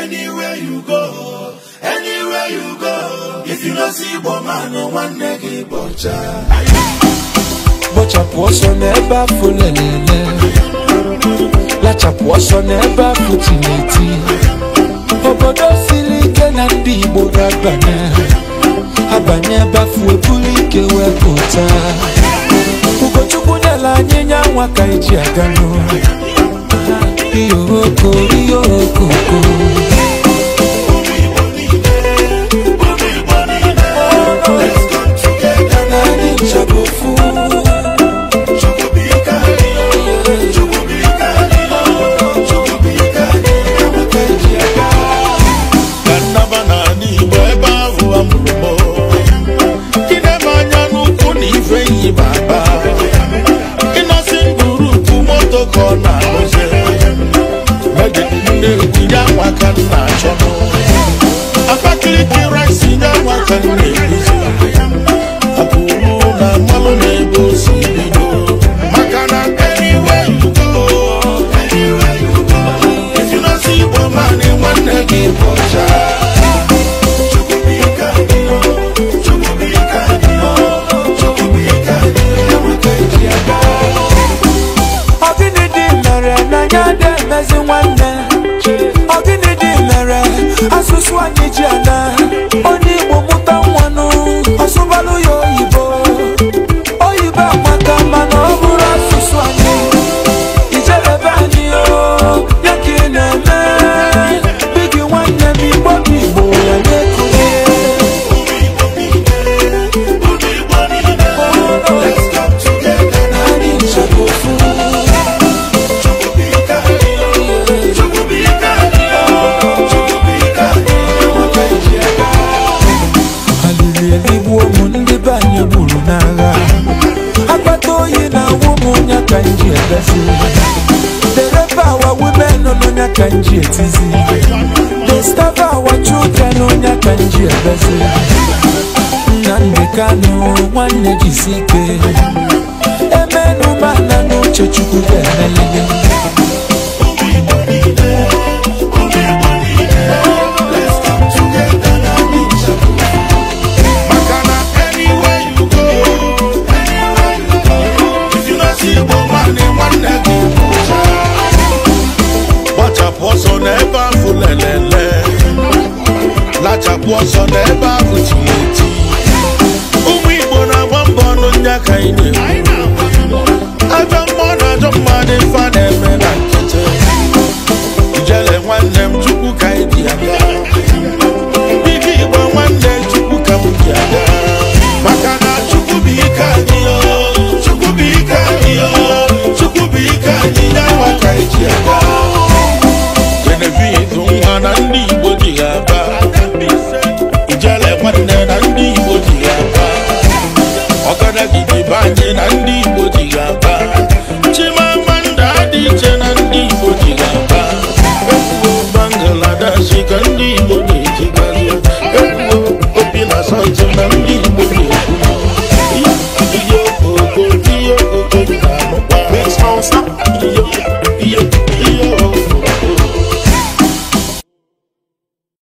anywhere you go anywhere you go if you no see igbo man nwanne gị bọcha gbọchapụ ọsọ n'ebe afọ lelele lachapụ ọsọ n'ebe afọ tineti obodo siri ike na ndị igbo ga-abanye abanye ebe afọ eburu ike wee pụta ugochukwu nyela anyị nya nwa ka eji aga n'ụlọ ihe oko ihe okoko ụmụ igbo niile ụmụ igbo niile let's come together na anyị nchagofu chukwu bụ ike anyị chukwu bụ ike anyị chukwu bụ ike anyị enweta eji aga ka nnaba n'ala igbo ebe ahụ amụrụ m ịnebe anya n'ukwu na ife yi baba ịnọsi ndụrụkwu moto ka ọ na-arụzi na-egwu ya nwa ka m na-achọ Abakaliki rice ya nwa ka m na-eguzi abụrụ na mmanụ na-ebe o si bido maka na anywhere you go anywhere you go if you no see igbo man nwanne gị bụ ọcha Chukwubuike anyị, Chukwubuike anyị, Chukwubuike anyị, enweta eji aga. Ọ gịnị dị mere na ya dị emezi nwanne Ọ gịnị dị mere asụsụ anyị ji ana Onye Igbo mụta nwanụ ọsụbalụ ya oyibo Oyibo amaka mana ọ bụrụ asụsụ anyị Ijerebe anyị o ya ka ị na-eme Bigi nwanne m Igbo bụ Igbo ya na-ekunye Ụmụ Igbo niile, ụmụ Igbo niile, let's come together na Anyị nchagofu Chukwubuike anyị, Chukwubuike anyị, Chukwubuike anyị, enweta eji aga. alili eligbuo m ndị be anyị gburu n'agha akpata oyi na awụ m nya ka m ji ebezi dereba awa women n'onya ka m ji etizi destava awa children n'onya ka m ji ebezi nnamdị kanụ nwanne jisi ike emenumana n'uche chukwu ga-emelili Ụmụ Igbo niile, ụmụ Igbo niile, let's come together na anyị nchekwa. Maka na anywhere you go, anywhere you go, if you no see Igbo man, nwanne gị bụ ọcha. Gbachapụ ọsọ n'ebe ahụ lelele, lachapụ ọsọ n'ebe ahụ tiri eti. Ụmụ Igbo na-agba mbọ ọnụ nya ka anyị na-ekwu. Ajọ mmụọ na ajọ mmadụ ife a na-eme na nkịtị. Ijele nwanne m chukwu ka anyị ji aga Ike Igbo nwanne chukwu ka m ji aga Maka na chukwu bụ ike anyị o Chukwu bụ ike anyị o Chukwu bụ ike anyị ya nwa ka anyị ji aga Genevieve nwa na ndị Igbo ji ya aba Ijele nwanne na ndị Igbo ji ya aba Ọgadagidi be anyị na ndị Igbo ji ya aba Chimamanda dị iche na ndị Igbo ji ya aba Ekwuo Bangladesh ka ndị Igbo na-ejigazi Ekwuo obi na South na ndị